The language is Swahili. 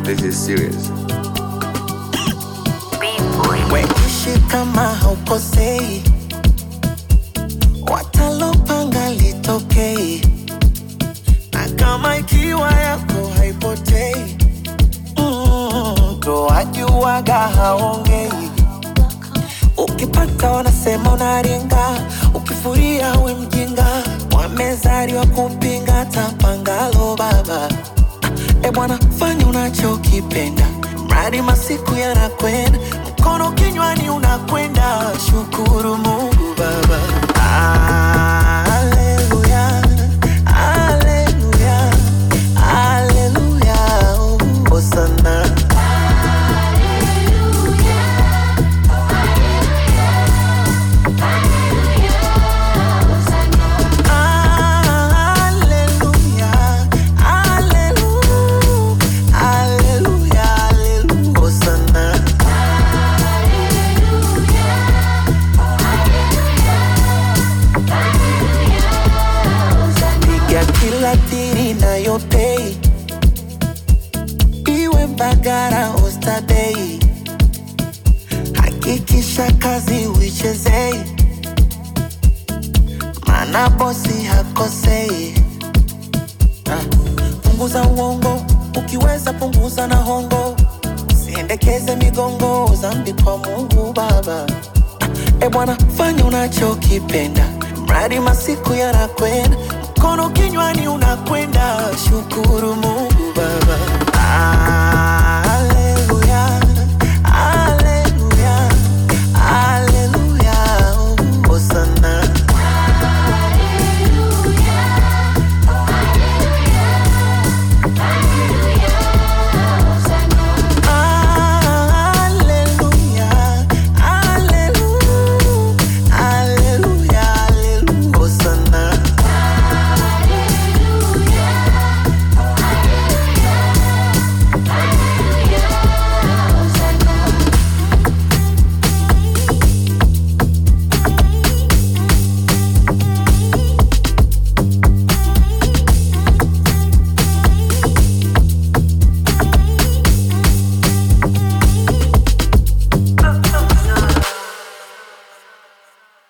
this is serious. Weishi kama haukosei, watalopanga litokei, na kama ikiwa yako haipotei, mm, ndo wajuaga haongei. Ukipata wanasema unaringa, ukifuria we mjinga, wamezaliwa kupinga tapangalo baba. E bwana, fanya unachokipenda, mradi masiku yanakwenda, mkono kinywani unakwenda. Shukuru Mungu Baba. Haleluya, haleluya, haleluya, hosana. Haleluya, haleluya, haleluya, haleluya, hosana. piga kila tiri nayopei iwe Mbagara Oysterbay, hakikisha kazi uichezei, mana bosi hakosei. Ah, Punguza uongo, ukiweza punguza na hongo, siendekeze migongo, zambi kwa Mungu Baba. E bwana, fanya unachokipenda, mradi masiku yanakwenda, mkono kinywani unakwenda. Shukuru Mungu Baba. Ah,